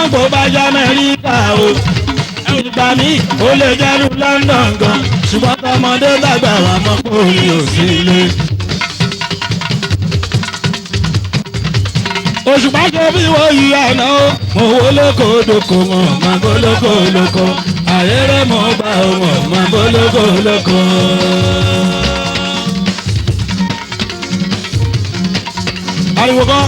kó bá jẹ́ amẹ́ríkà o ìgbà mi ó lè jẹ́rú london gan ṣùgbọ́n tọmọdé dàgbà wà mọ́ pé orin ò sí ilé. òṣùpá ṣe bí wọ́n yí àná o mo wo lóko lóko mọ̀ máa bó lóko lóko àyẹ̀rẹ̀ mọ̀ bá wọn máa bó lóko lóko. ariwo kan.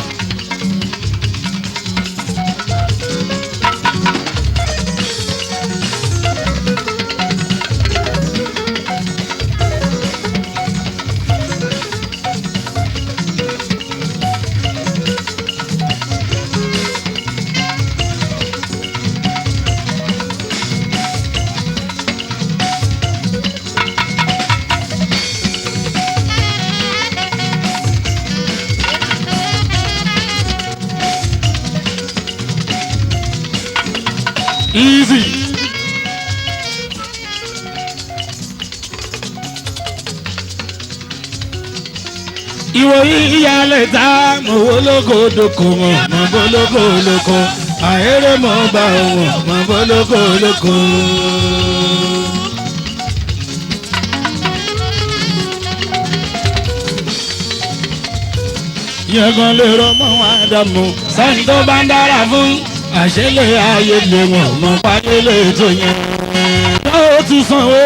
easy. ìwòyí ìyálẹ̀ tá mọ̀ wó lóko dòkò mọ̀ mọ̀ bó lóko lóko àhéré mọ̀ bá wọn mọ̀ bó lóko lóko. yẹn gan lè rọmọ àdàmú sẹ́ni tó bá ń dára fún àṣẹlẹ̀ ayé lè wọ̀n mọ́ parí lè tó yẹn. ó ti sanwó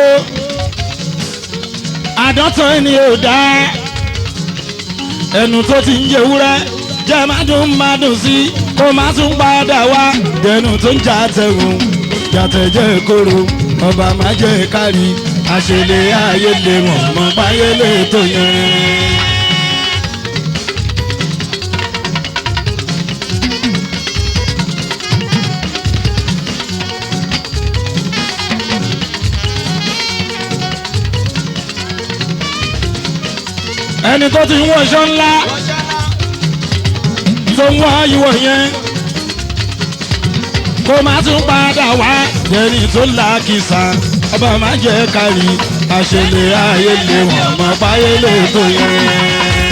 àdọ́tọ̀ ẹni ò dá ẹnu tó ti ń jẹ wúrẹ́ jẹ́ mádùn mádùn sí kó má tún padà wá dẹnu tó ń jà tẹ̀wọ̀n jàtẹ̀jẹ́ kóró ọba má jẹ́ kárí àṣẹlẹ̀ ayé lè wọ̀n mọ́ parí lè tó yẹn. ẹni tó ti ń wọṣọ ńlá tó ń wá ìwọ yẹn kó má tún padà wá ẹni tó là kìsà ọba má jẹ kárí àṣẹlẹ ayé lè wọn mọ báyé lè tó yẹn.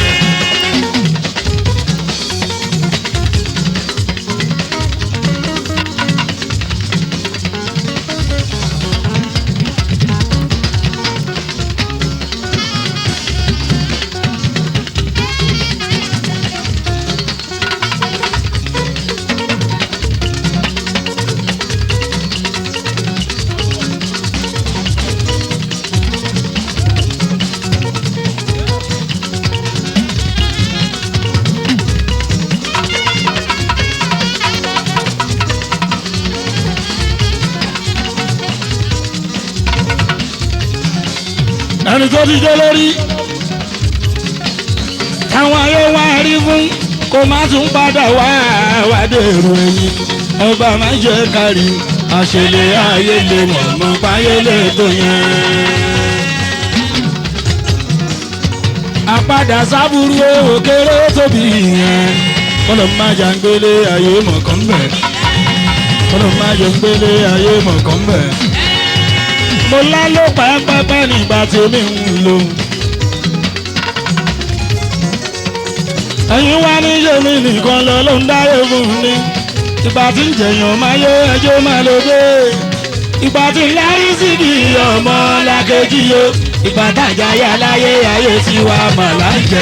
ẹni tó ti jẹ́ lórí táwọn ayé wá rí fún kó má tún padà wá wádé èrò ẹ̀yìn ọba má jẹ́ kárí àṣẹlẹ̀ ayé lè mọ̀ mọ́ báyé lè tó yẹn. àpadà sábúrú òkèrè tóbi yẹn kọ́lọ̀ má jà ń gbélé ayé mọ̀kàn bẹ̀ kọ́lọ̀ má jà ń gbélé ayé mọ̀kàn bẹ̀ mo lálọ́ pẹ́pẹ́pẹ́ nígbà tí mi ń lò. ẹ̀yin wá ní yèmí nìkan lọ ló ń dáyé fún mi. ìgbà tí ń jẹ̀yàn máa yé ẹjọ́ máa lọ dé. ìgbà tí ń lárí síbi ọmọ làkejì yo. ìgbà tàjà yà láyé ayé tiwa mà láǹjẹ.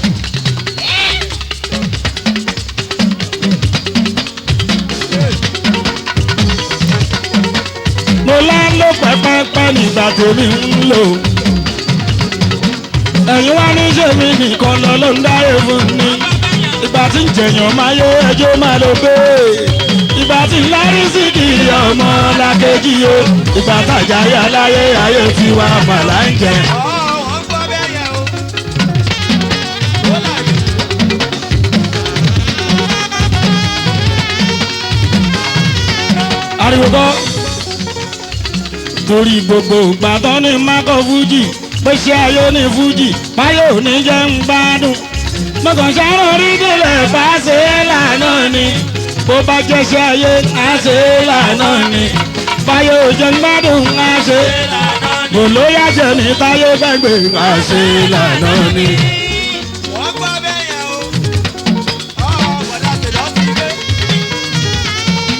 mo lálọ́ pẹ́pẹ́pẹ́ nígbà tèmi ń lò. ẹ̀yin wá ní sèmi nìkan lọ ló ń dáyé fún mi. ìgbà tí ń jẹ̀yàn máa yé ẹjọ́ máa lọ gbé. ìgbà tí ń lárí sí kì í ọmọ làkejì o. ìgbà tàjà yà láyé ayé tiwa mà láǹjẹ. wọ́n gbọ́ bẹ́ẹ̀ yẹn o. ó láyé. ariwo kọ́ torí gbogbo ìgbàdàn ní mákọ fújì pèsè ayé ní fújì báyọ̀ ní jẹ́ ń gbádùn mọ̀kàn sáré orí délẹ̀ bá ṣe é lànà ni bó bá jẹ́sẹ̀ ayé á ṣe é lànà ni báyọ̀ jẹ́ ń gbádùn á ṣe é lànà ni kò lóyà jẹ́ ní táyé gbẹ̀gbẹ̀ á ṣe é lànà ni. wọ́n gbọ́ bẹ́ẹ̀ yẹn o. ọ̀ bọ̀dá tèlọ́ ti gbé.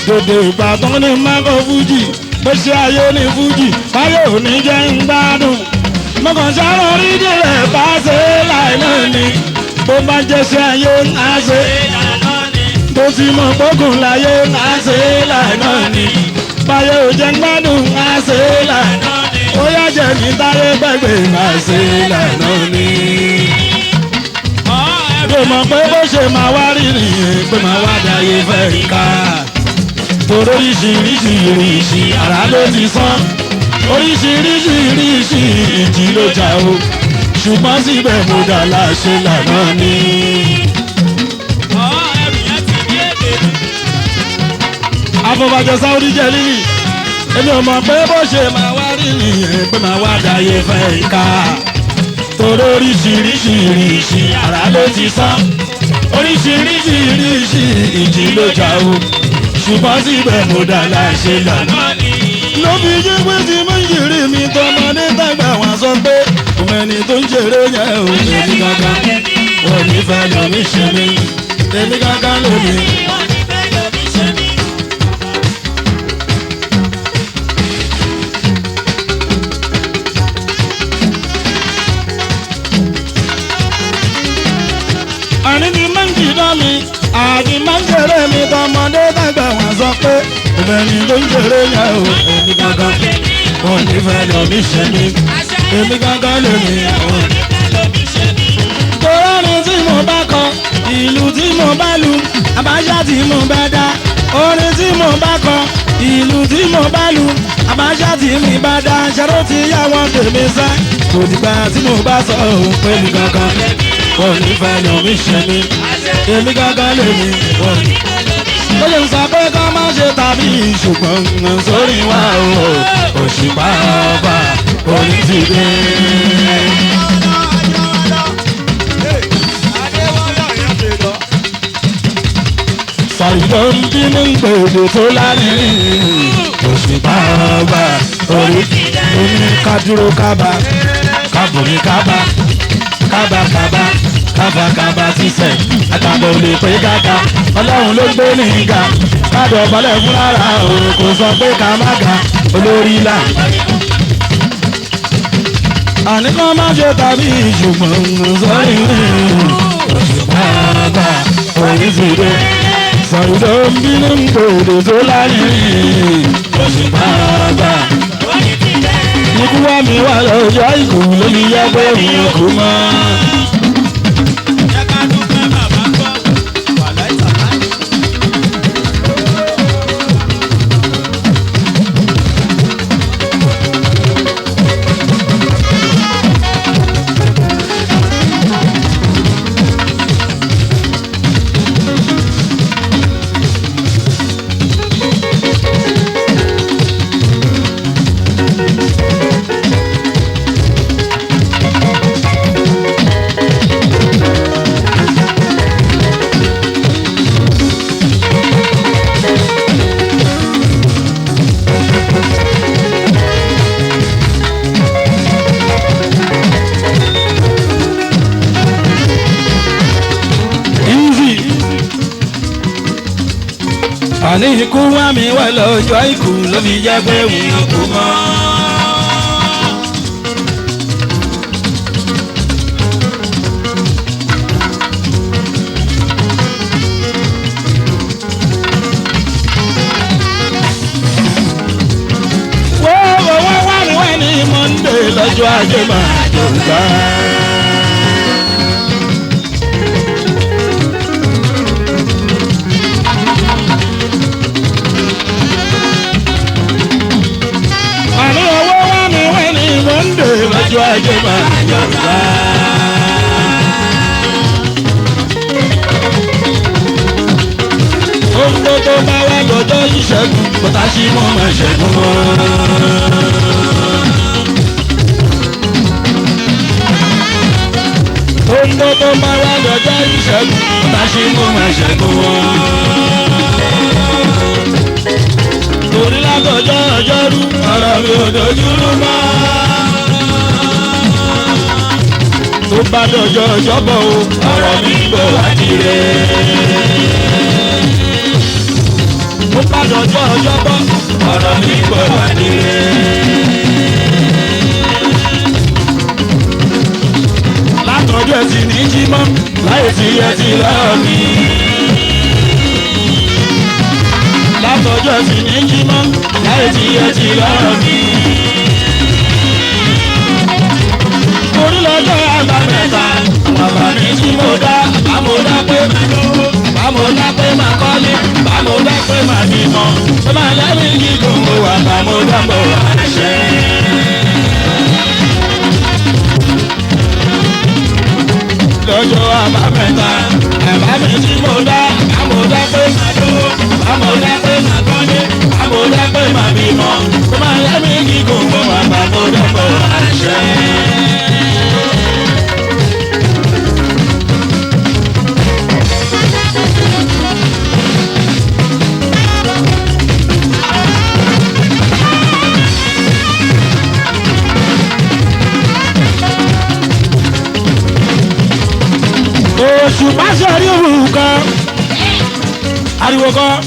dòdò ìbátan ní mákọ fújì bó ṣe ayé ní fújì báyọ̀ ò ní jẹ́ ń gbádùn mọ̀kàn sáré rí délẹ̀ bá ṣe láì náà ni bó bá jẹ́ ṣe ayé á ṣe tó ti mọ̀ gbógun láyé á ṣe láì náà ni báyọ̀ ò jẹ́ ń gbádùn á ṣe láì náà ni ó yá jẹ́ ní táyé gbẹ̀gbẹ̀ á ṣe láì náà ni kò mọ̀ pé bó ṣe máa wá rí nìyẹn pé máa wá dáyé fẹ́ ká torí oríṣiríṣi ìrìṣì àrá ló ti sán oríṣiríṣi ìrìṣì ìjì ló jà o ṣùgbọ́n síbẹ̀ mo dà láṣẹ lànà ni. afọbajẹ sáwọ́dí jẹ lílì èmi ò mọ̀ pé bó ṣe máa wá rí nìyẹn pé máa wá dáyé fẹ́ ká torí oríṣiríṣi ìrìṣì àrá ló ti sán oríṣiríṣi ìrìṣì ìjì ló jà o ṣùgbọ́n síbẹ̀ mo dà láṣẹ lànà. ló fi jẹ́ pé tí mo ń yìrì mi tọmọdé tàgbà wọn sọ pé òun ẹni tó ń ṣeré yẹn ò èmi gangan wọn ní fẹ́ lómi ṣe mí èmi gangan lómi. àní ni máa ń jìdá mi àní máa ń jèrè mi tọmọdé tàgbà wọn sọ pé òun ẹni tó ń ṣeré yẹn ò èmi gangan wọn ní fẹ́ lómi ṣe mí èmi gangan lómi. torí tí mo bá kọ ìlú tí mo bá lu àbájá tí mo bá dá orin tí mo bá kọ ìlú tí mo bá lu àbájá tí mi bá dá ṣàró ti yá wọn tèmi sẹ́ kò dìgbà tí mo bá sọ òun pé mi gangan wọn ní fẹ́ lómi ṣe mí èmi gangan lèmi wọn ní ó lè sọ pé ká má ṣe tàbí ṣùgbọ́n ń sórí wa o òṣùpá ọba orí ti dé. Fàyọ̀ ń bínú gbòdò tó lárinrin òṣùpá ọba orí ti dé. Omi ká dúró kábà kábòmí kábà kábà kábà kábà kábà ti sẹ̀ àtàbọ̀ lè pé káka ọlọ́run ló gbé ní ga kádọ̀ balẹ̀ fún rárá o kò sọ pé ká má ga olórí là. àní kan má ṣe tàbí ṣùgbọ́n sọ́rí òṣùpá bá orí ti dé sọ̀rọ̀ ló ń bínú gbòdò tó láyé òṣùpá bá ikú wá mi wá lọ́jọ́ ìkù lórí yẹ pé mi kò mọ́. easy. àní ikú wá mi wá lọ́jọ́ ikú ló fi jẹ́ pé òun kò mọ́. wọ́n wọ́n wá wá mi wá ní monday lọ́jọ́ ajé máa jò gbá. àní owó wá mi wá ní monday lọ́jọ́ ajé máa jò gbá. ohun tó tó bá wá lọ́jọ́ ìṣẹ́gun bọ́tà sí mọ́ máa ṣẹ́gun mọ́. ohun tó tó bá wá lọ́jọ́ ìṣẹ́gun bọ́tà sí mọ́ máa ṣẹ́gun mọ́. torí látọjọ́ ọjọ́rú ọ̀rọ̀ mi ò dojúrú mọ́. tó bá dọjọ́ ọjọ́bọ̀ o ọ̀rọ̀ mi ń bọ̀ wá dire. tó bá dọjọ́ lọ́rọ̀ mi. látọjọ́ sì ní jímọ́ láì tí ẹ ti lọ́rọ̀ mi. torí lọ́jọ́ àbámẹ́ta bàbá mi tí mo dá àmọ́dá pé mà lówó àmọ́dá pé mà kọ́lé àmọ́dá pé mà bímọ tó máa lẹ́rìí gígùn mo wà àmọ́dá mo wà ṣẹ́. lọ́jọ́ àbámẹ́ta bàbá mi tí mo dá àmọ́dá pé mà lówó àmọ́dá pé mà kọ́lé àmọ́dá pé mà bímọ tó máa lẹ́rìí gígùn mo wà àmọ́dá mo wà ṣẹ́. oṣù pàṣẹ rí òun kan ariwo kan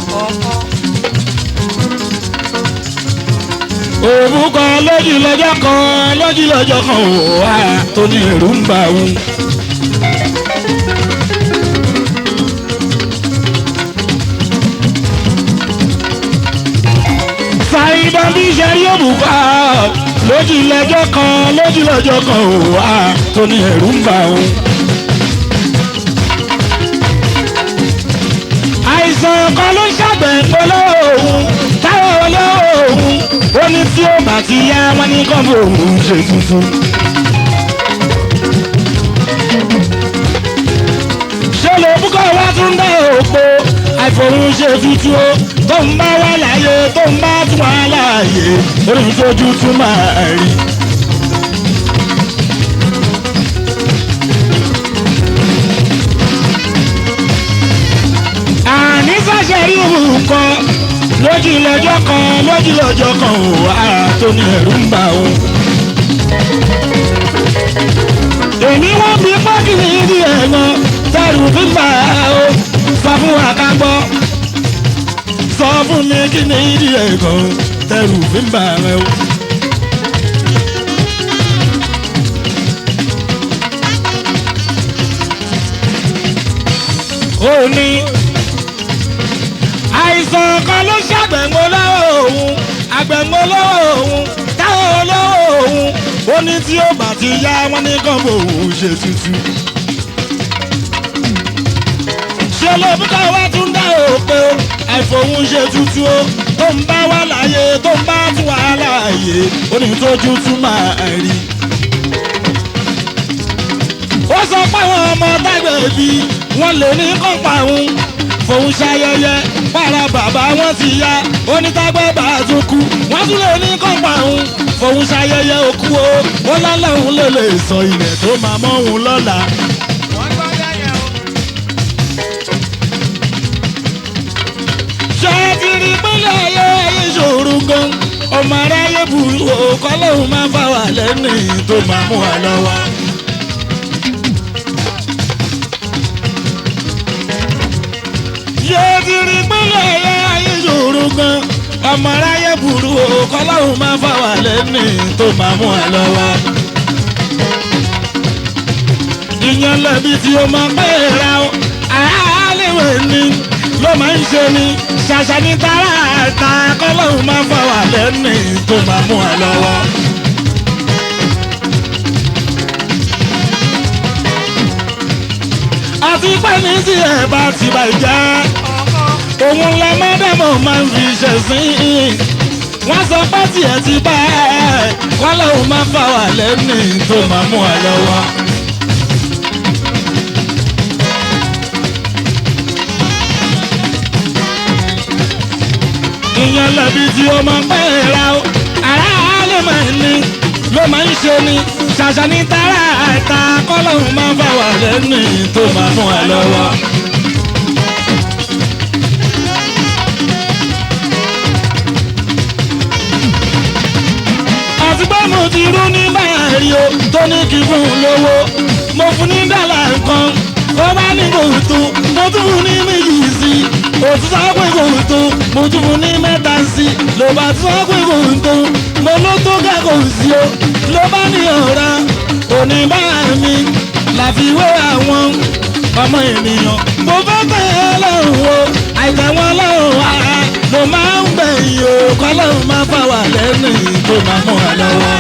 òun kan lójú lọ́jọ́ kan lójú lọ́jọ́ kan ò wá tó ní ẹ̀rù ń bà òun. ṣàìdá bí ṣe rí òun kan lójú lọ́jọ́ kan lójú lọ́jọ́ kan ò wá tó ní ẹ̀rù ń bà òun. àìsàn kan ló ṣàgbẹ̀ olóòhùn táwọn olóòhùn ó ní tí ó bá ti yá wọn ní kọ́ńbù òun ṣe tuntun. ṣé ló búkọ́ wá tún dá òpó àìfòrún ṣe tuntun ó tó ń bá wà láàyè tó ń bá tún wà láàyè orí tójú tún máa rí. àní sàṣẹ rí òun kan lójú lọ́jọ́ kan lójú lọ́jọ́ kan ò ara tó ní ẹ̀rù ń bà ó. èmi wọ́n fi pọ́kì ní ìdí ẹ̀gbọ́n tẹ̀rù fi bà á ó sọ fún wa ká gbọ́ sọ fún mi kí ní ìdí ẹ̀gbọ́n tẹ̀rù fi bà á ó. ó ní àìsàn kan ló ṣàgbẹ̀ngbò lọ́wọ́ òun àgbẹ̀ngbò lọ́wọ́ òun táwọn olówó òun ó ní tí ó bá ti yá wọn ní kàn bò òun ṣe tuntun. ṣé lóbúkọ wá tún dá òpè o àìfòun ṣe tuntun o tó ń bá wà láàyè tó ń bá tún wà láàyè ó ní tójú tún máa rí. ó sọ pé àwọn ọmọ tágbẹ̀bí wọn lè ní kọ́ńpà òun fòun ṣayẹyẹ para bàbá wọn ti ya onítàgbẹ́ bá a tún kú wọ́n tún lè ní kọ́ńpà òun fòun ṣayẹyẹ òkú o wọ́n lálẹ́ òun lè lè sọ ilẹ̀ tó máa mọ́ òun lọ́la. wọ́n gbọ́ bẹ́yẹn o. ṣé ẹ ti rí pínlẹ̀ ayé ayé ṣòro gan ọmọ aráyé burú o kọ́lọ́hún máa bá wà lẹ́nu tó máa mú wa lọ́wọ́. ṣé ẹ ti rí pínlẹ̀ ayé ayé ṣòro gan ọmọ aráyé burú o kọ́lọ́hún máa bá wà lẹ́nu tó máa mú wa lọ́wọ́. ìyẹn lẹ́bi tí o máa pẹ́ ra o àálẹ́wẹ̀ ni ló máa ń ṣe ni ṣàṣà ní tààràtà kọ́lọ́hún máa bá wà lẹ́nu tó máa mú wa lọ́wọ́. àti pé ní tí ẹ bá ti bàjẹ́ òun la mọ́dẹ́mọ̀ máa ń fi ṣẹ̀sìn wọ́n sọ pé tiẹ̀ ti bá ẹ̀ kọ́lọ́hún máa bá wà lẹ́nu tó máa mú wa lọ́wọ́. ìyẹn lẹ́bi tí ó máa ń pẹ́ ra o ará ló máa ń ní ló máa ń ṣe ni ṣàṣà ní tààrà àìta kọ́lọ́hún máa ń bá wà lẹ́nu tó máa mú wa lọ́wọ́. àti pé mo ti rú ní báyìí o tó ní kí fún un lówó mo fún ní dọ́là nǹkan ó bá ní kòtò mo tún fún ní méjì sí i òtún sọ pé kòtò mo tún fún ní mẹ́ta sí i ló bá tún sọ pé kòtò mo ló tó kẹ́kọ̀ọ́ sí o ló bá ní ọ̀rá òní bá mi láfiwé àwọn ọmọ ènìyàn mo fẹ́ tẹ̀ ẹ́ lọ́rùn o àìtẹ́ wọn lọ́rùn wa mo máa ń gbẹ̀yìn o kọ́lọ́run máa fà wà lẹ́nu tó máa mú wa lọ́wọ́.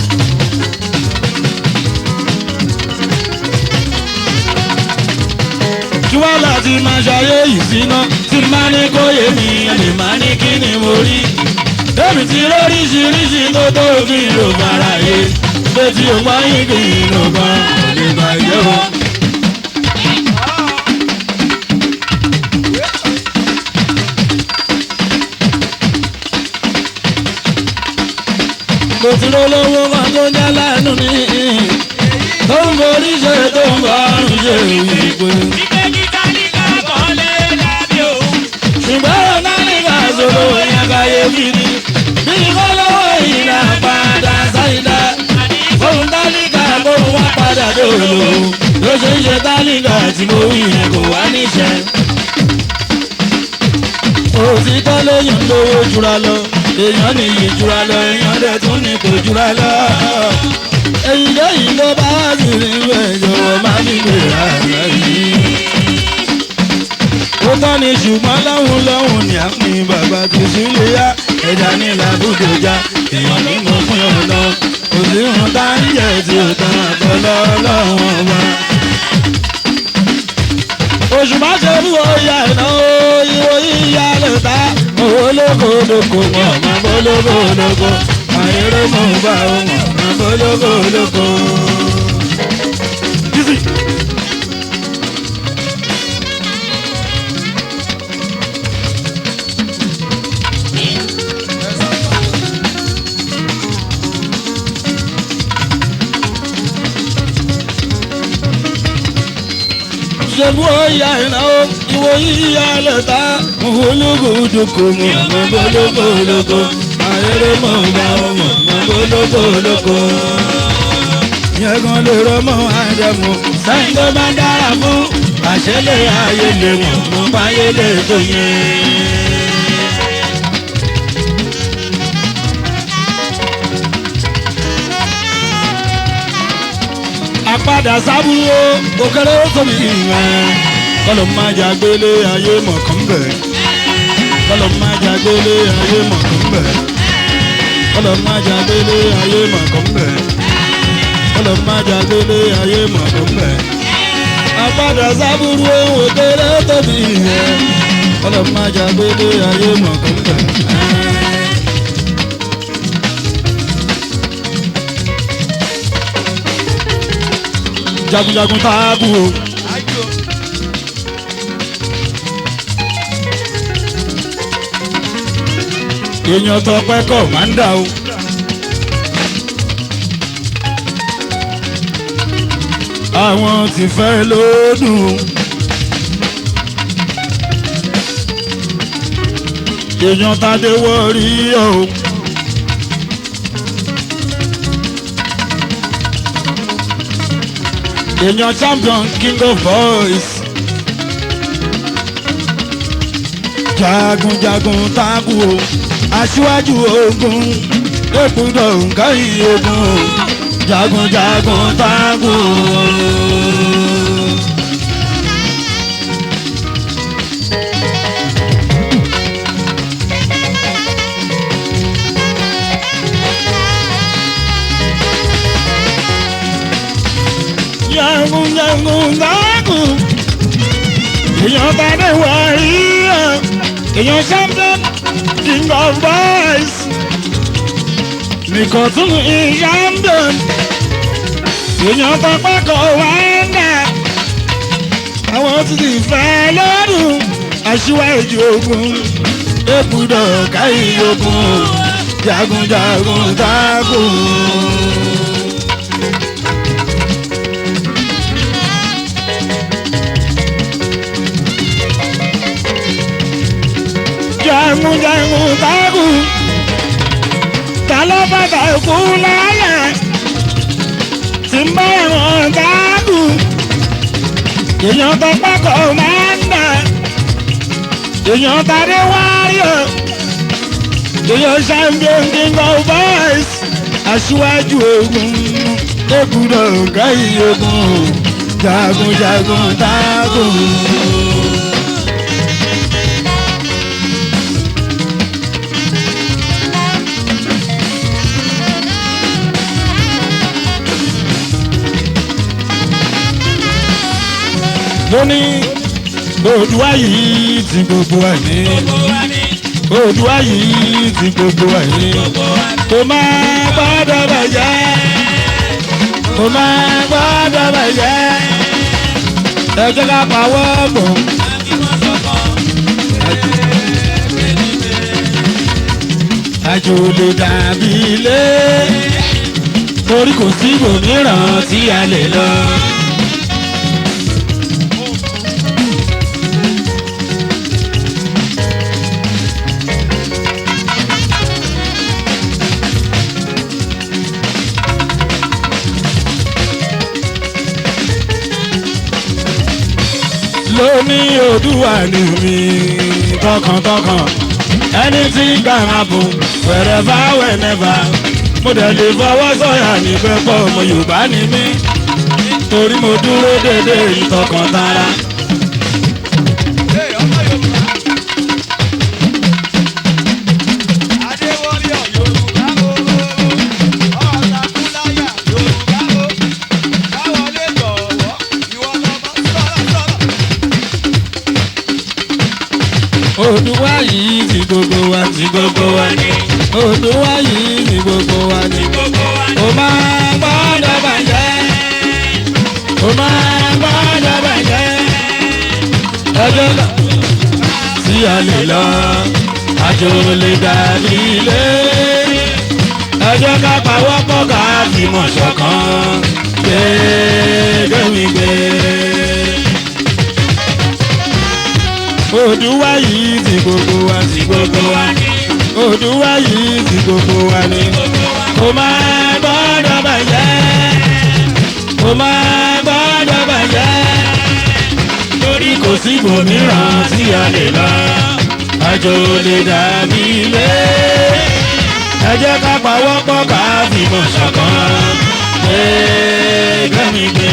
kí wọ́n láti máa ṣayé yìí síná tí máa ní kó yé mi lè máa ní kí ni mo rí. èmi ti lóríṣiríṣi tó tó kí n lò bára yé pé tí o máa ń kí n lò bá kò lè bàjẹ́ o. mo ti lólówó kan tó jẹ́ lẹ́nu ní tó ń borí ṣe tó ń bá àrùn ṣe ìwé. Ìkejì tálíkà kọ́lé dàbí òun. ṣùgbọ́n náírà sọ̀rọ̀ yẹn káyé kiri bí kọ́lọ́wọ́ ìlà padà sáyidá fóun tálíkà kó wá padà dòlò ló ṣe ń ṣe tálíkà tí mo wí yẹn kò wá níṣẹ́. òtítọ́ lèèyàn lówó jura lọ èèyàn nìyí jura lọ èèyàn dẹ̀ tún ní kò jura lọ. èyí lẹ́yìn ló bá sì rí bẹ́ẹ̀ jọ̀wọ́ má fi gbèrà rẹ̀ yìí ó tán ni ṣùgbọ́n lọ́hùn lọ́hùn ní àpín bàbá tó sílé yá ẹja ní làbújọ já èèyàn ní mo pín ọ̀nà kò sí ohun tá ń jẹ tí ó tán àtọ́lọ́ ọlọ́run ọba. oṣù má ṣe bí oyà ìnáwó ìwò yíyá lè ta owó lóko lóko mọ̀ mọ́ bó lóko lóko àìrè mọ̀ bá wọn mọ̀ bó lóko lóko. ṣebú ọ̀yà ìnáwó ìwò yíyá lẹ́ta ológológo mọ̀ mọ̀ bólógológo ayẹyẹ mọ̀ bá mọ̀ mọ̀ bólógológo. yẹn kan lè rọmọ àdẹmọ sẹ́yìn tó bá dára fún àṣẹlẹ̀ ayé lè mọ̀ mọ̀ báyé lè tó yẹn. àpadà sábúrò òkèrè tóbi ìwọ̀n kọlọ̀ máa jà gbélé ayé mọ̀kàn bẹ̀ kọlọ̀ máa jà gbélé ayé mọ̀kàn bẹ̀ kọlọ̀ máa jà gbélé ayé mọ̀kàn bẹ̀ kọlọ̀ máa jà gbélé ayé mọ̀kàn bẹ̀ àpadà sábúrò òkèrè tóbi ìwọ̀n kọlọ̀ máa jà gbélé ayé mọ̀kàn bẹ̀. jagunjagun taabu o. Ájò. èèyàn tọpẹ kọ máa ń dà o. àwọn tí fẹ́ lódùn. èèyàn tàdé wọ́ọ̀rí o. èèyàn champion king of boys. jagunjagun tábù o aṣíwájú ogun èkúdọ̀ nǹkan yìí ogun o jagunjagun tábù o. jagunjagun tábù èèyàn tàdé wọ̀nyí o èèyàn champion king of boys nìkan tún ní champion èèyàn tọpẹ́ kọ wáńdà àwọn tí ti fẹ́ lọ́dún aṣíwájú ogun èkúdọ̀ káyí ogun jagunjagun tágùn. jagunjagun tágùn ta ló bàtà ikú láyà tí ń bá wọn tágùn èèyàn tó pákó máa ń dà èèyàn tàdé wáyọ̀ èèyàn champion king of boys aṣíwájú ogun èkúdọ̀ gáyé ogun jagunjagun tágùn. gùn. lónìí Oòduà yìí ti gbogbo ẹ̀ ní. Oòduà yìí ti gbogbo ẹ̀ ní. kò máa gbọ́dọ̀ bàjẹ́ kò máa gbọ́dọ̀ bàjẹ́ ẹ jẹ́ ká pawọ́ pọ̀. àjò lè dàbí ilé torí kò sí ibòmíràn tí a lè lọ. lóní Oòduà ni mi tọkàntọkàn ẹni tí gbàrà bò wherever whenever mo dẹ̀ lè fọwọ́ sọ̀yà níbẹ̀ pọ̀ ọmọ Yorùbá ni mí torí mo dúró dédé ìtọkàn tara. Hey, ọmọ Yorùbá. Adéwọlé Yorùbá o. Ọ̀tàkùnláyà Yorùbá o. Káwọlé jọ̀wọ́, ìwọ lọ́mọ sọ̀rọ̀ sọ̀rọ̀. Oòduà yìí ti gbogbo wa ti gbogbo wa ni Oòduà yìí ti gbogbo wa ni o máa gbọ́dọ̀ bàjẹ́ o máa gbọ́dọ̀ bàjẹ́ ẹjọ́ náà tí a lè lọ àjò lè dàbí ilé ẹjọ́ ká pawọ́pọ̀ ká fìmọ̀ ṣọ̀kan gbẹ́gbẹ́mígbé. Oòduà yìí ti gbogbo wa ti gbogbo wa ni Oòduà yìí ti gbogbo wa ni kò máa gbọ́dọ̀ bàjẹ́ kò máa gbọ́dọ̀ bàjẹ́ torí kò sí ibòmíràn tí a lè lọ àjò lè dàbí ilé ẹ jẹ́ ká pawọ́pọ̀ ká fìmọ̀ ṣọ̀kan gbẹ́gbẹ́mígbé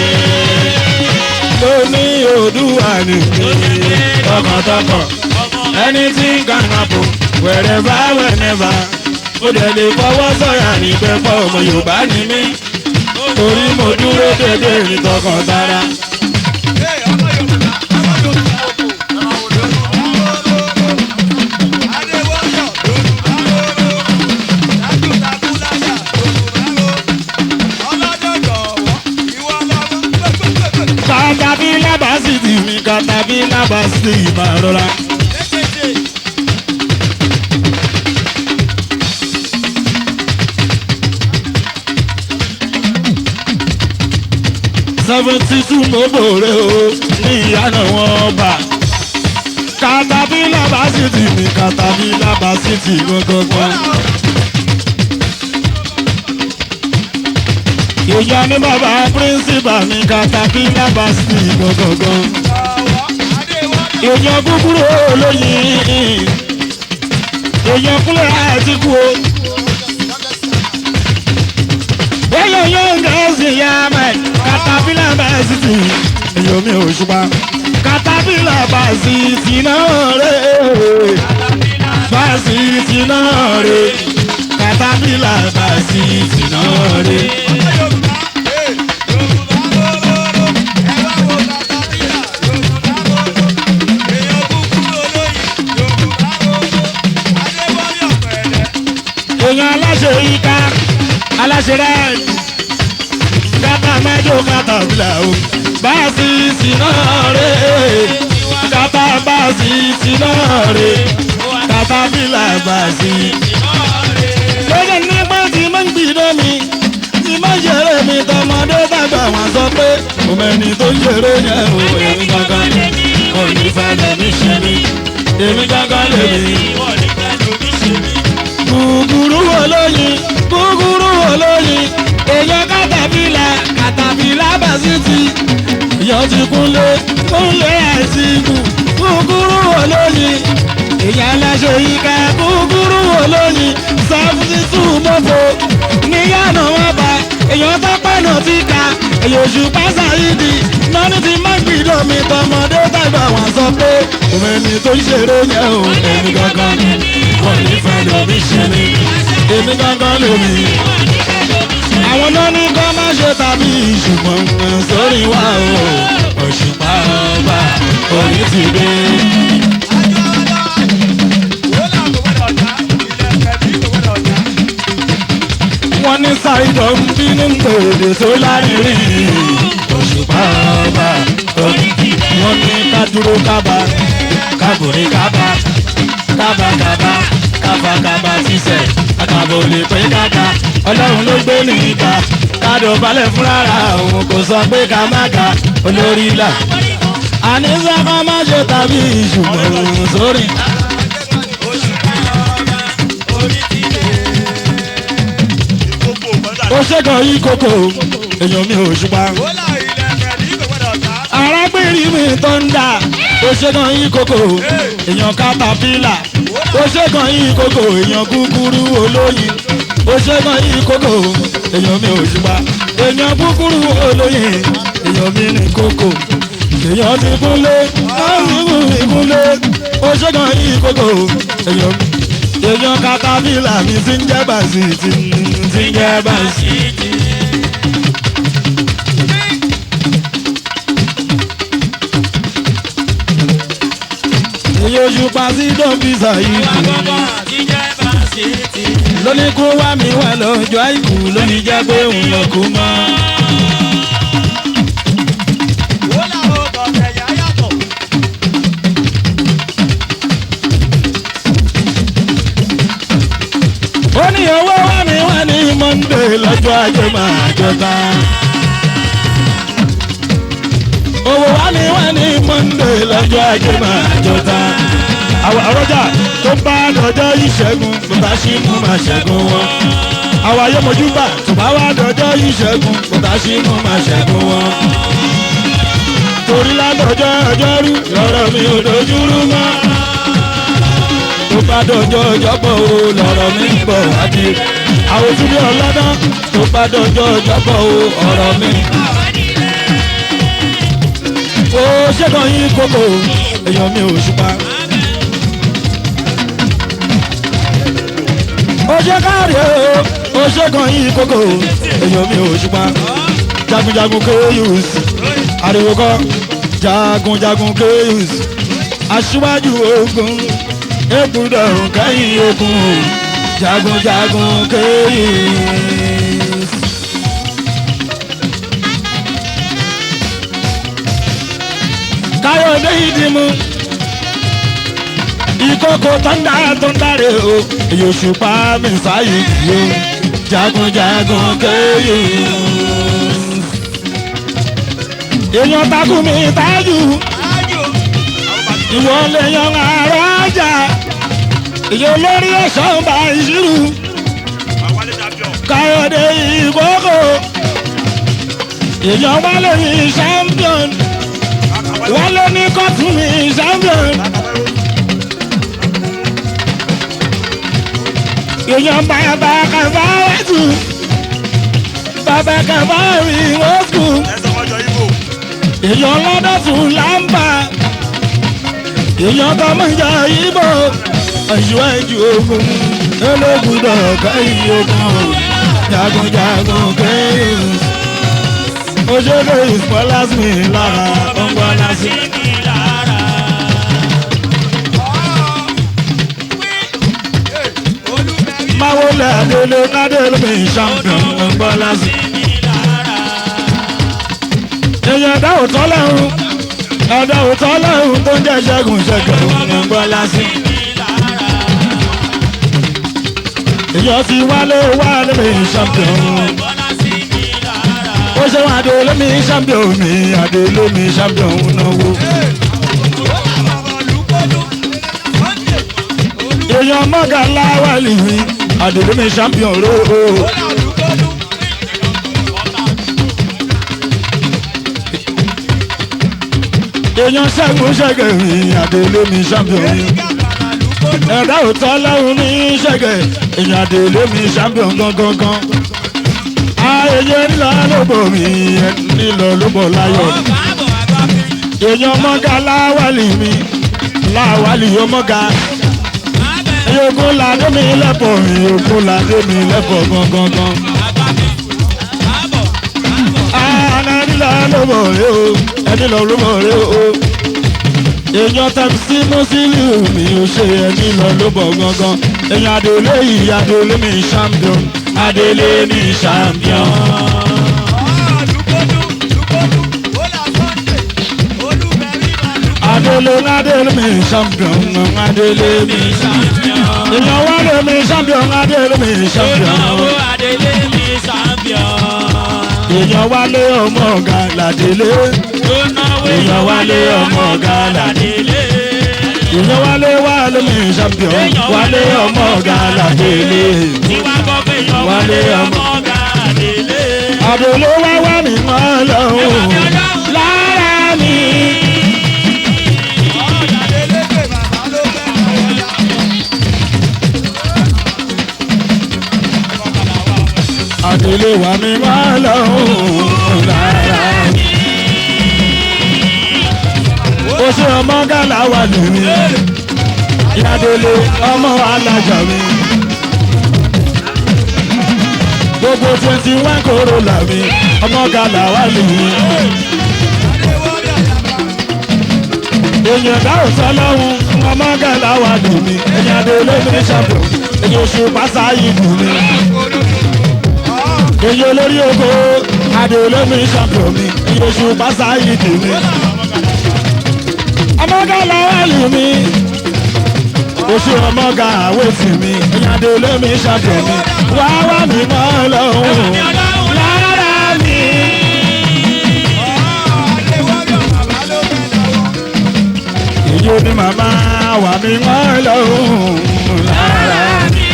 lóní Oòduà ni tọkàntọkàn anything can happen wherever whenever ó dẹ̀ lè fọwọ́ sọ̀yà níbẹ̀ pọ̀ ọmọ Yorùbá ni mí torí mo dúró dédé ní tọkàn tara. Hey, ọmọ Yorùbá, ọmọ Yorùbá o. Adéwọlé Yorùbá o. Dájúdájúláyà Yorùbá o. Ọlọ́dọ̀ jọ̀wọ́, ìwọ lọ́mọ gbẹ̀gbẹ̀gbẹ̀. kàtàbí lábàásìtì mi kàtàbí lábàásìtì máa rọra. Lékété. seventy two mo bòrè o ní ìyànà wọn bà. kàtàbí lábàásìtì mi kàtàbí lábàásìtì gbọ̀ngbọ̀ngbọ̀n. èèyàn ní bàbá píríncípà mi kàtàbí lábàásìtì gbọ̀ngbọ̀ngbọ̀n. Jọ̀wọ́, Adéwọlé èèyàn kúkúrú olóyin èèyàn kúlẹ̀ àtìkú o. èèyàn yóò ń gẹ̀ẹ́sì ya mẹ́ katapila bẹ́ẹ̀sìtì èèyàn mi ò ṣùpá katapila bẹ́ẹ̀sìtì náà rẹ̀ bẹ́ẹ̀sìtì náà rẹ̀ katapila bẹ́ẹ̀sìtì náà rẹ̀. ọmọ Yorùbá, hey, Yorùbá lóróró. Ẹ wá wo katapila, Yorùbá lóró. Èèyàn kúkúrú olóyin, Yorùbá lóró. Adéwọlé ọ̀pẹ̀lẹ̀. èèyàn aláṣẹ yíká aláṣẹ rẹ̀ kátà mẹ́jọ kátà bílà o báàsì tìǹà rẹ̀ kátà báàsì tìǹà rẹ̀ kátà bílà báàsì. lọ́jọ́ nípa tí mo ń gbìdọ́ mi tí mo ń ṣeré mi tọmọdé tàgbà wọn sọ pé mo mẹ́ni tó ń ṣeré yẹn o èmi gangan mo ní fẹ́ lẹ́mí ṣe mi èmi gangan lèmi gúgúrú olóyin gúgúrú olóyin èèyàn kàtàbílà kàtàbílà bàṣítì èèyàn ti kúnlé kúnlé àìsíkù gúgúrú olóyin èèyàn aláṣẹ yíká gúgúrú olóyin seventy two mọ́fọ́ níyànà wọn bá èèyàn tó pẹ́ẹ́nù ti ka èyí oṣù pásá yìí di nọ́ọ̀nì ti má gbìdọ̀ mi tọmọdé tàgbà wọn sọ pé òun ẹni tó ń ṣeré yẹn o èmi gangan wọn ní fẹ́ lómi ṣe mi èmi gangan lómi. àwọn náà ní kọ́ má ṣe tàbí ṣùgbọ́n sórí wa o òṣùpá ọba orí ti dé. wọ́n ní ṣàìdọ̀ ń bínú tòde tó lárinrin òṣùpá ọba orí ti dé. wọ́n ní ká dúró kábà kábòrí kábà kábàkábà kábàkábà sísẹ̀ àkàbò lè pé káka ọlọ́run ló gbé ní ìka kádò balẹ̀ fúnra òun kò sọ pé ká má ka olórí là. àní sọ́kọ́ má ṣe tàbí ìṣùgbọ́n sórí. ó ṣèkàn yí kókó èèyàn mi ò ṣùpá. arábìnrin mi tó ń dà ó ṣèkàn yí kókó èèyàn katapila ó ṣèkàn yí kókó èèyàn kúkúrú olóyin ó ṣèkàn yí kókó èèyàn mi ò ṣùpá. èèyàn kúkúrú olóyin èèyàn mi ní kókó èèyàn ti kúnlé láti mú mi kúnlé ó ṣèkàn yí kókó èèyàn mi èèyàn katapila mi ti ń jẹ́ bàṣì ti ń jẹ́ bàṣì. èyí oṣù pàṣí dọ́bìsà yìí lóní kó wá mi wá lọ́jọ́ àìkú lóní jẹ́ pé òun lọ kú mọ́. ó ní owó wá mi wá ní monde lọ́jọ́ ajé máa jọba. owó wá mi wá ní monde lọ́jọ́ ajé máa jọba. àwọn àrọ́jà tó bá dọjọ́ ìṣẹ́gun tó bá ṣì mú máa ṣẹ́gun wọn. àwọn ayọ́mọ̀júbà tó bá wá dọjọ́ ìṣẹ́gun tó bá ṣì mú máa ṣẹ́gun wọn. torí ládọjọ́ ọjọ́rú lọ́rọ̀ mi ò dojúrú mọ́ tó bá dọjọ́ ọjọ́bọ̀ o lọ́rọ̀ mi ń bọ̀ àti àwọn òtúndé ọlọ́dán tó bá dọjọ́ ọjọ́bọ̀ o ọ̀rọ̀ mi. ó ṣẹ́gun yín kókó èèyàn mi ò ṣùpá. ó ṣe káàrí o ó ṣẹ́gun yín kókó èèyàn mi ò ṣùpá. jagunjagun kéyùs ariwo kọ́ jagunjagun kéyùs aṣíwájú ogun ebúdọ̀ kẹ́yìn ogun jagunjagun kẹ́yìn. káyọ̀dé ìdìmú ìkókò tọ́ndà tó ń dáre o yòṣùpá mi sáyé yó jagunjagun kẹ́yìn. èèyàn takú mi tájù ìwọ lè yan àárọ̀ ajá ìyẹn olórí ẹ̀ṣọ́ ń bá ìṣirò káyọ̀dé ìkókò èèyàn wálé ní champion wálé ní kọ́tù ní champion èèyàn bàbá kàfá wẹ́tù bàbá kàfá rí wọ́sùkù èèyàn lọ́dọ̀ tún lámbà èèyàn tó mọ̀ ìjà ìbò aṣíwájú ogun ológùdọ̀ káyí ogun jagunjagun kẹ́yìn òṣèlú ìfọlásmi lára ọgbọ́násí. máwo lẹ adélé kádélé mi champion ọgbọ́násí. èèyàn dáhùn tọ́lẹ́hùn ọ̀dọ̀ òótọ́ lọ́hùn tó ń jẹ́ ṣẹ́gun ṣẹ́gun ọgbọ́násí. èèyàn ti wálé wálé mi champion ó ṣe wọn adé mi champion mi adé mi champion náwó. èèyàn mọ́gà láwàlì mi adé mi champion ró o. èèyàn ṣẹ́gun ṣẹ́gun mi adé mi champion mi ẹ̀dá òótọ́ lọ́hùn ní ṣẹ̀gẹ̀ èèyàn àdèlé mi champion gangan gan. èyí ńlá lóbò mi nílò lóbò láyọ̀ èèyàn mọ́gà láwálì mi láwálì yóò mọ́gà yòókù ládé mi lẹ́pọ̀ mi yòókù ládé mi lẹ́pọ̀ gangan. àná nílò lóbò rẹ o ẹni lọ lóbò rẹ o èèyàn tẹ̀mí sí mùsílù mi ò ṣe ẹni lọ lóbò gangan èèyàn adélé yìí adélé mi champion adélé mi champion. adélé adélé mi champion adélé mi èèyàn wálé mi champion adélé mi champion èèyàn wálé ọmọ ọ̀gá ládélé èèyàn wálé ọmọ ọ̀gá ládélé èèyàn wálé wálé mi champion wálé ọmọ ọ̀gá ládélé wálé ọmọ adélé wá wá mi mọ́ lọ́hùn lára mi. adélé wá mi mọ́ lọ́hùn lára mi. ó ṣe ọmọ gàlà wà lómi ìyádélé ọmọ alájà mi. gbogbo twenty one kòrólà mi ọmọ gàlà wà lómi. èèyàn dáhùn sọlọ́hún ọmọ gàlà wà lómi ìyádélé mi ṣàbò èyí oṣù pásá yìí dùn mí. èyí olórí oko adélé mi ṣàbò mi èyí oṣù pásá yìí dùn mí ọmọga làwálì mi oṣù ọmọga àwẹ̀tì mi ìyàdó lómi ṣàjọ mi wá wá mi mọ́ lọ́hùn lára mi. ìjó ni màmá wà mí mọ́ lọ́hùn lára mi.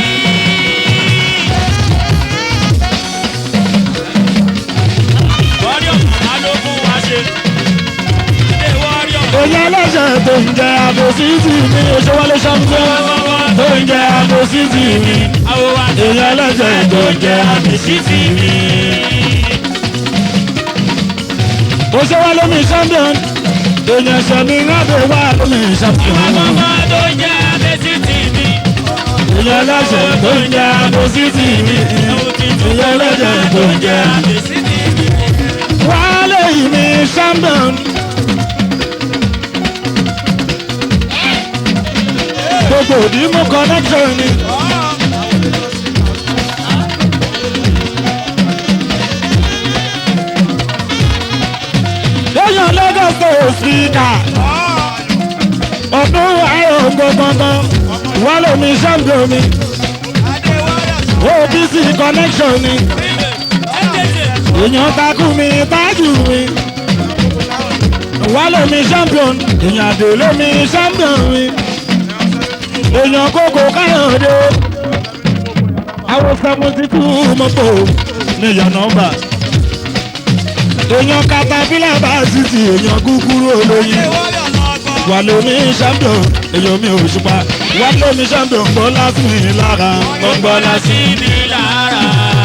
èyí ẹlẹ́sẹ̀ tó ń jẹ àbòsítì mi oṣooṣọ́lé ṣàmùsọ́ tó ń jẹ àbòsítì mi èyí ẹlẹ́sẹ̀ tó ń jẹ àbòsítì mi. oṣooṣọ́lé mi champion èyí ẹsẹ̀ mi rábẹ̀ wá lómi champion. èyí ẹlẹ́sẹ̀ tó ń jẹ àbòsítì mi èyí ẹlẹ́sẹ̀ tó ń jẹ wálé yìí mi champion. gbogbo òdì mú connection ni. lẹ́yìn lagos state speaker ọdún ayọ̀ gbọ̀ngbọ̀ngbọ̀n wọ́n lè mi champion mi obc connection ni èèyàn takú mi tájù mi wọ́n lè mi champion èèyàn àdè lè mi champion mi èèyàn kókó káyọ̀dé àwọn seventy two mọ́tò ní yànnọ́mbà èèyàn katapila bá títì èèyàn kúkúrú olóyin wà lómi champion èèyàn mi ò ṣùpá wà lómi champion gbọ́ láti mi lára gbọ́ láti mi lára.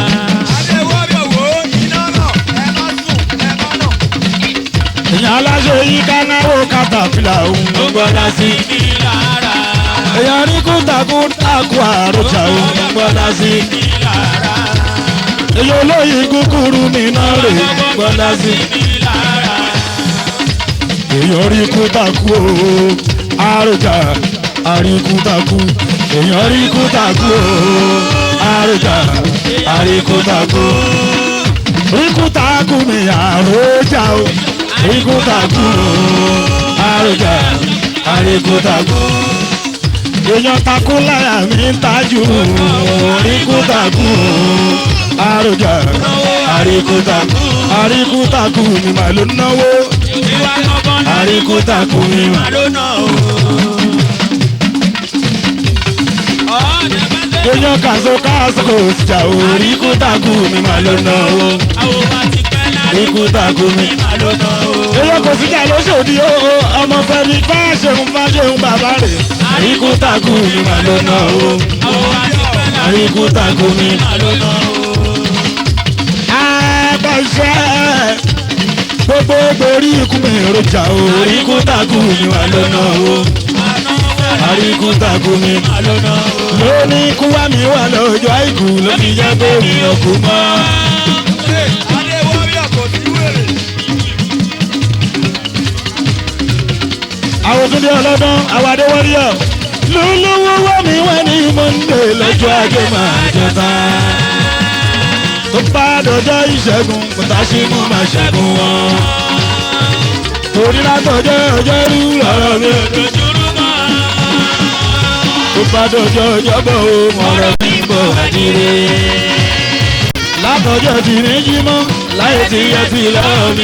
èèyàn aláṣẹ yìí ká náwó katapila òun gbọ́ láti mi lára èèyàn ní kúntakúntakú àròjà òun gbọ́dá sí. èyí olóyìn kúkúrú nínú rè gbọ́dá sí. èèyàn rí kúntakú àròjà àríkúntakú èèyàn rí kúntakú àròjà àríkúntakú. ríkúntakú mi àròjà o ríkúntakú àròjà àríkúntakú èèyàn takú láyà mi ń tajú àríkútakú àròjà àríkútakú àríkútakú mi mà ló náwó àríkútakú mi mà ló náwó. èèyàn kàṣọ káṣọ kò jà ó àríkútakú mi mà ló náwó àríkútakú mi mà ló náwó. èèyàn kò sí jà lóṣòdì ó ọmọ fẹmi bá ṣeun bá ṣeun bàbá rẹ̀ àríkútakú mi mà ló náwó àríkútakú mi mà ló náwó. àṣẹ gbogbo borí ikú mi èròjà orí kú takú mi wà lọ́nà o àríkú takú mi lónìí ikú wá mi wà lọ́jọ́ àìkú ló fi jẹ́ pé mi ò kú mọ́. Adé wọ́ríọ̀ kò sí wèrè. àwọn tún dé ọlọ́dún àwọn adéwọ́ríọ̀ lólówó wá mi wá ní monde lọ́jọ́ ajé máa jẹta. tó bá dọjọ́ ìṣẹ́gun kòtà sí mú máa ṣẹ́gun wọn. torí látọjọ́ ọjọ́ rú lọ́rọ̀ mi. tó bá dọjọ́ ọjọ́bọ̀ o mọ̀rọ̀ mi bọ̀ àdìrẹ. látọjọ́ tí ní jí mọ́ láyé tí yẹ ti lọ́ọ̀ mi.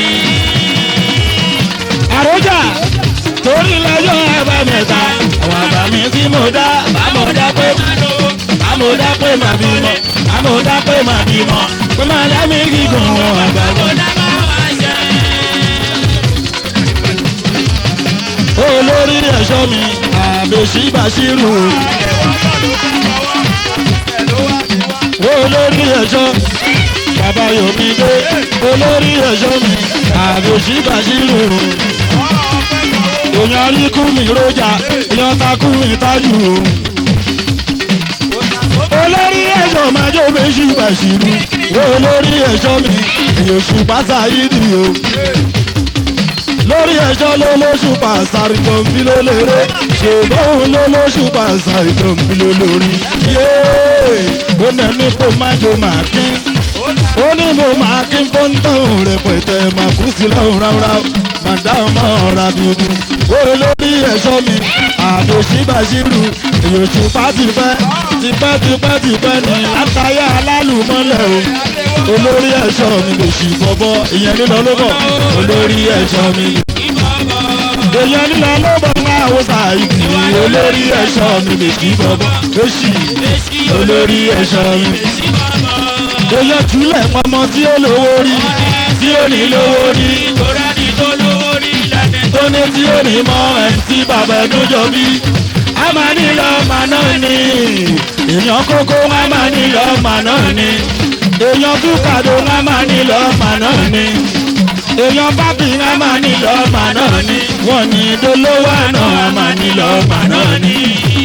àròjà torí lọ́jọ́ àbámẹ́ta àwọn àbámi tí mo dá bámo dá pé bámo dá pé màá bímọ bámo dá pé màá bímọ pé màá dá mi gígùn wọn àgbàgbọ́. olórí ẹ̀ṣọ́ mi àbèṣí bàṣírù olórí ẹ̀ṣọ́ bàbá yomide olórí ẹ̀ṣọ́ mi àbèṣí bàṣírù èèyàn ríkú mi rọjà èèyàn takú mi tájù o olórí ẹ̀ṣọ́ máa jó méjì bàṣírù olórí ẹ̀ṣọ́ mi èèyàn ṣùpá sáyídì o lórí ẹjọ́ ló lóṣù pàṣàrì tó ń bí ló lérè ṣùgbọ́n òun ló lóṣù pàṣàrì tó ń bí ló lórí. yéé ó nà ní kó má jò máa kín ó ní mo máa kín fóńtàn rẹpẹtẹ máa kú sí lọ́rùn ráúráú màdá ọmọ ọ̀rá bíbí. ó lórí ẹ̀ṣọ́ mi àbòsí bàṣírù èyòṣù pátìpẹ́ tipẹ́ tipẹ́ tipẹ́ ní látàyà alálùmọ́lẹ̀ o olórí ẹ̀ṣọ́ mi lè ṣì bọ́bọ́ ìyẹn nílọ ló bọ̀ olórí ẹ̀ṣọ́ mi. èèyàn nílọ ló bọ̀ ń àwọn sàìkì olórí ẹ̀ṣọ́ mi lè ṣì bọ́bọ́ lóṣì olórí ẹ̀ṣọ́ mi. èèyàn túlẹ̀ pamọ́ tí ó lówó rí tí ó ní lówó rí tó ní tí ó ní mọ́ ẹ̀ tí bàbá ẹ̀dún jọ bí. a máa nílò ọmọ náà ni èèyàn kókó a máa nílò ọmọ náà ni èèyàn túkàdó ńlá máa ní lọ́ọ̀mà náà ni èèyàn bábì ńlá máa ní lọ́ọ̀mà náà ni wọ́n ní dolówó àná máa ní lọ́ọ̀mà náà ni.